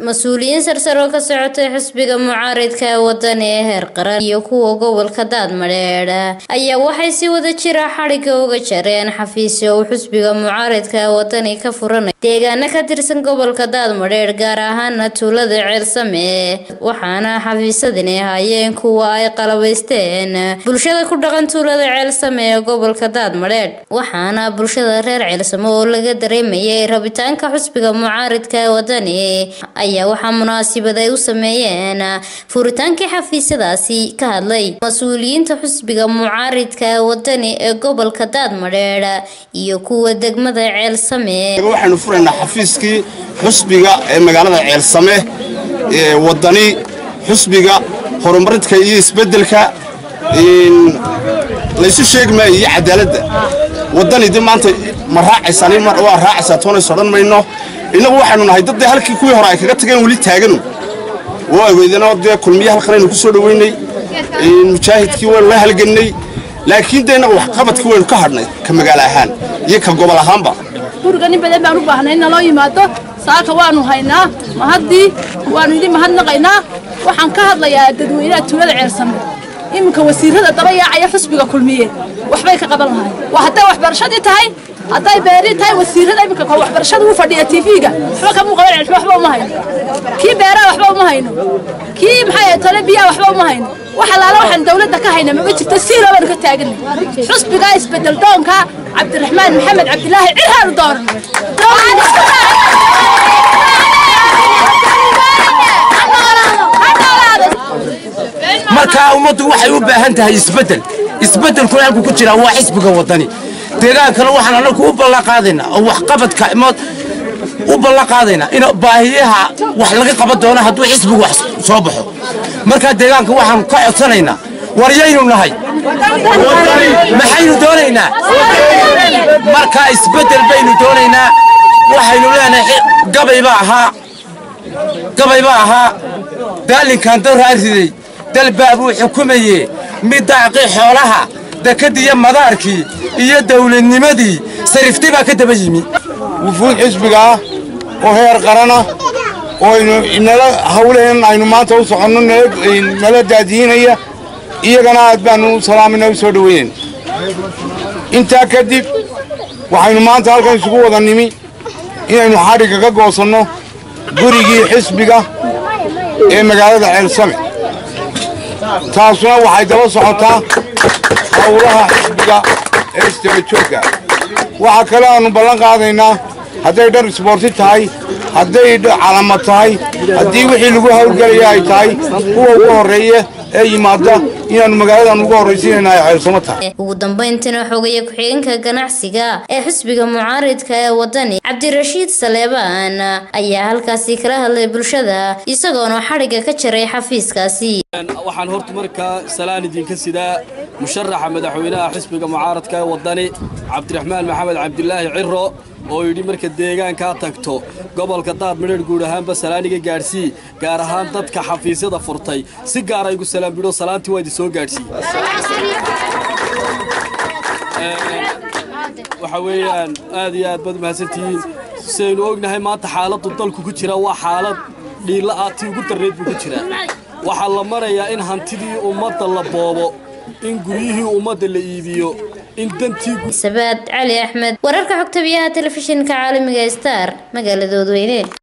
mas-uuliyiin sarsaro ka socotay xisbiga mucaaridka ee wadani ee heer qaran iyo kuwa gobolka daadmadheedh ayaa waxay si wada jira xadhigga uga jareen xafiisyo uu xisbiga mucaaridka ee wadani ka furanay deegaano ka tirsan gobolka daadmadheedh gaar ahaana tuulada ceelsame waxaana xafiisadani ahaayeen kuwa ay qalabaysteen bulshada ku dhaqan tuulada ceelsame ee gobolka daadmadheedh waxaana bulshada reer ceelsame oo laga dareemayay rabitaanka xisbiga mucaaridka ee wadani ayaa waxaa munaasibad ay u sameeyeen furitaankii xafiisyadaasi ka hadlay mas-uuliyiinta xisbiga mucaaridka ee wadani ee gobolka daadmadheedh iyo kuwa degmada ceelsame waxaynu furaynaa xafiiskii xusbiga ee magaalada ceelsame ee wadani xusbiga horumarinta iyo isbedelka laysu sheegi maayo iyo cadaaladda wadani de maanta ma raacaysaan waa raacaysaa toonays odhan mayno innagu waxaynu nahay dad dee halkii kuwii hore ay kaga tageen weli taaganu waa aweydano dee kulmiye halkan aynu ku soo dhoweynay mujaahidkii waynu la halgannay laakiin dee innagu waxqabadkii waynu ka hadhnay ka magaalo ahaan iyo ka gobol ahaanba guriga nin badan baan u baahnay in naloo yimaado saaka waanu haynaa mahaddii waanu idin mahadnaqaynaa waxaan ka hadlayaa dadweynaha tuulada ceersame iminka wasiirada daba yaacaya xusbiga kulmiye waxbay ka qaban lahay waa hadday waxbarashadii tahay hadday beerii tahay wasiirada iminka ka waxbarashada u fadhiya tv-ga waxba kamuu qaban ceelsho waxba uma hayno kii beeraha waxba uma hayno kii maxay tole biyaha waxba uma hayno wax allaala waxaan dawladda ka hayna mama jirto siilo baanu ka taaganay xusbigaa isbedel doonka cabdiraxmaan maxamed cabdilaahi cirhaanu dooran markaa ummaddu waxay u baahan tahay isbeddel isbeddelkuna halku ku jiraa waa xisbiga waddani deegaankana waxaan anagu u ballanqaadaynaa oo waxqabadka u ballanqaadaynaa in baahiyaha wax laga qaban doono hadduu xisbigu wax soo baxo markaa deegaanka waxaanu ka codsanaynaa waryaynu nahay maxaynu doonaynaa markaa isbeddel baynu doonaynaa waxaynu leenahay gabayba ahaa gabayba ahaa daalinkan dawraa riday dalbaa buu xukumayee mid daacqii xoolaha dekadiyo madaarkii iyo dawladnimadii sarifti baa ka daba yimi wufuud xisbiga ah oo heer qarana oo nala hawlaheen aynu maanta u soconno nala daadiinaya iyagana aad baanu u salaamayna u soo dhoweynayna intaa kadib waxaynu maanta halkan isugu wada nimi inaynu xadhigga ka goosanno gurigii xisbiga ee magaalada ceelsame taasuna waxay daba socotaa hawlaha xisbiga ee isdabajoogga waxaa kale aannu ballan qaadaynaa hadday dhar isboorti tahay hadday calamad tahay haddii wixii lagu hawlgelaya ay tahay kuwa ugu horreeya ee yimaada inaannu magaaladan ugu horraysiinayna ay ceelsamo tahay ugu dambayntina xoogaya ku-xigeenka ganacsiga ee xisbiga mucaaridka ee wadani cabdirashiid saleebaan ayaa halkaasi kala hadlay bulshada isagoona xadhigga ka jaray xafiiskaasi waxaan horta markaa salaan idinka sidaa musharaxa madaxweynaha xisbiga mucaaradka ee wadani cabdiraxmaan maxamed cabdilaahi ciro oo yidhi marka deegaankaa tagto gobolka daadmadheer guud ahaanba salaaniga gaadhsii gaar ahaan dadka xafiisyada furtay si gaara igu salaam bidho salaantii waa idin soo gaadhsiiye waxa weeyaan aad iyo aad baad mahadsantihiin sidaynu ognahay maanta xaaladdu dalku ku jira waa xaalad dhiilla ah tii ugu darreed buu ku jiraa waxaa la marayaa in hantidii ummadda la boobo in guryihii ummadda la iibiyo in dantii sabaad cali axmed wararka xogta biyaha telefishinka caalamiga star magaalada wadweyne